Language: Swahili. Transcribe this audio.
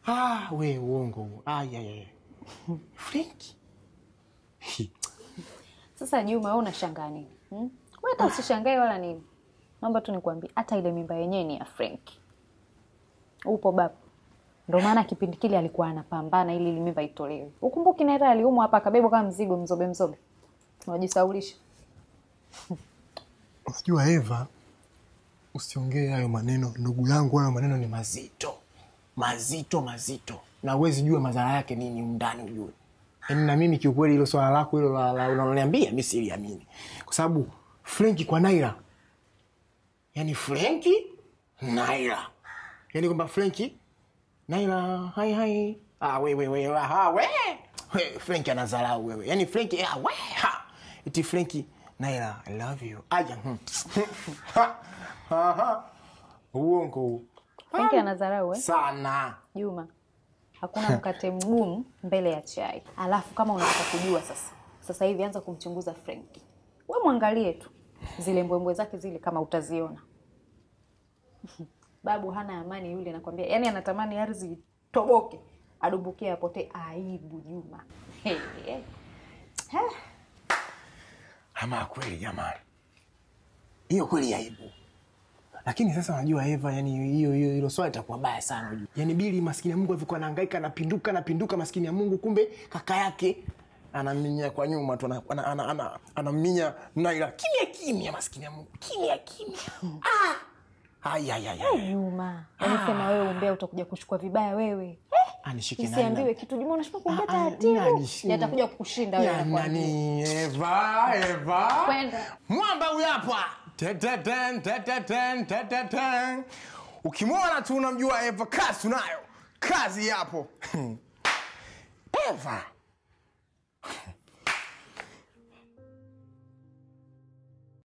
Ah, we uongo huo. Ah, ya, ya, ya. Frenki. Sasa Juma, wewe unashangaa nini? Hmm? Wewe hata usishangae wala nini. Naomba tu nikwambie hata ile mimba yenyewe ni ya Frank. Upo baba. Ndio maana kipindi kile alikuwa anapambana ili ile mimba itolewe. Ukumbuki Naira aliumwa hapa akabebwa kama mzigo mzobe mzobe. Unajisaulisha. Unajua Eva, usiongee hayo maneno ndugu yangu, hayo maneno ni mazito mazito mazito, na huwezi jua madhara yake nini undani ujue. Yaani na mimi kiukweli, hilo swala lako hilo la- la- unaloniambia mi siliamini, kwa sababu Frenki kwa Naira, yaani Frenki Naira, yaani kwamba Frenki Naira hai hai, ah, we, we, we, ah, we. We, Frenki anadharau wewe, yaani Frenki ah, we, ha. iti Frenki Naira I love you aya hmm. Ha, ha, ha. uongo huu. Frank anadharau eh? sana Juma, hakuna mkate mgumu mbele ya chai. Alafu kama unataka kujua sasa, sasa hivi anza kumchunguza Frenki. We mwangalie tu zile mbwembwe zake zile, kama utaziona. Babu hana amani yule, nakwambia. Yaani anatamani ardhi itoboke, adumbukie, apotee. Aibu Juma. Hey, hey. ama kweli jamani, hiyo kweli aibu. Lakini sasa unajua Eva, yani hiyo hiyo hilo swali itakuwa baya sana unajua. Yani Bili maskini ya Mungu alivyokuwa anahangaika anapinduka anapinduka maskini ya Mungu, kumbe kaka yake anaminya kwa nyuma tu ana- ana- ana- ana- anaminya Naila kimya kimya, maskini ya Mungu kimya kimya. Ah! Ai, ai, ai, ai. Juma, yaani sema wewe umbea utakuja kuchukua vibaya wewe. Anishike nani Isiambiwe na- kitu Juma, unashindwa kuongea Ah, ah, taratibu. nani- Yatakuja kukushinda wewe Ya nakwambia. nani? Eva, Eva. Kwenda. Mwamba huyu hapa. Teteten, teteten, teteten. Ukimwona tu unamjua Eva, kazi tunayo, kazi yapo. Eva